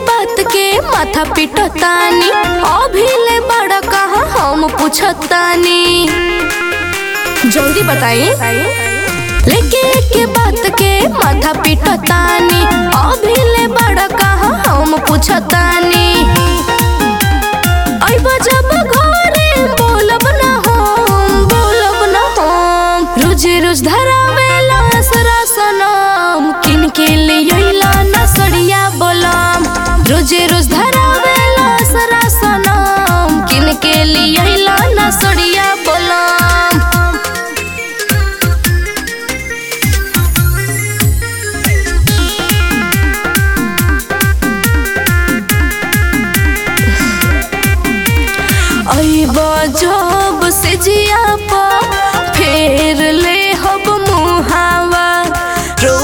बात के माथा पिटतानी अभी ले बड़ा कहा हम पूछतानी जल्दी बताई लेके के बात के माथा पिटतानी अभी ले बड़ा कहा हम पूछतानी आई जब घरे बोलब ना हम बोलब ना हम रोज रोज धरावेला सरा सनम किन के ले अइला ना सड़िया बोलम रोज रोज धरावेला सरा सनम किन के ले अइला ना सड़िया बोलम अइब जब से जिया पा फेर ले हब मुहावा रो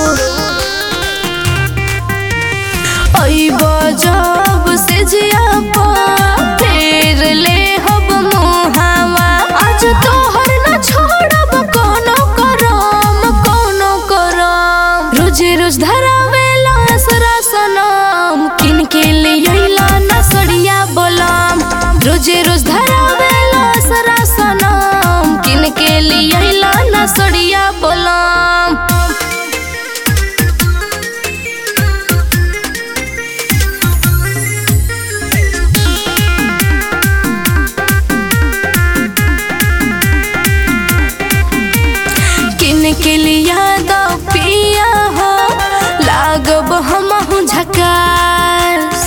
अइब जब से जिया पा फेर ले हब मुहावा आज तोहर न छोड़ब कोनो करम कोनो करम रोज रोज धरावेला सरा सनम किन के ले अइला ना सड़िया बोलम रोज रोज धरावेला सरा सनम किन के ले अइला ना सड़िया बोलम किन के लिया दो पिया हो लागब हमहु झकास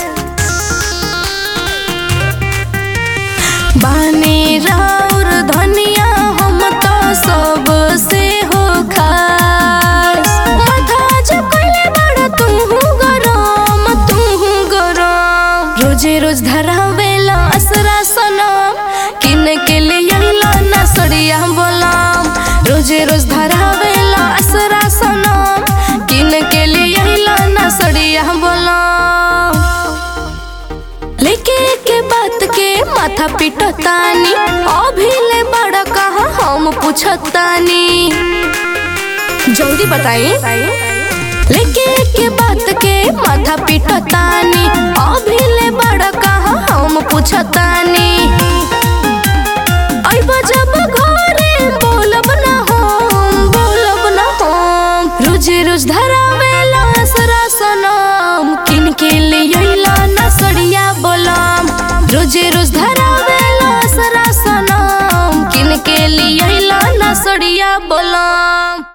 बाने राउर धनिया हम तो सब से हो खास माथा जब कइले बड़ा तू गरम तू गरम रोजे रोज धरावेला असरा सनम किन के ले अइला ना सड़िया बोलम रोजे रोज धरावेला असरा सनम किन के ले अइला ना सड़िया बोलम लेके के बात के माथा पिटतानी अभी ले बड़ा कहा हम पूछतानी जल्दी बताई लेके के बात के माथा पिटतानी अभी ले बड़ा कहा हम पूछतानी अइब जब घरे बोलब ना हम बोलब ना हम रोज रोज धरावेला सरा सनम किन के ले अइला ना सड़िया बोलम रोज रोज धरावेला सरा सनम किन के ले अइला ना सड़िया बोलम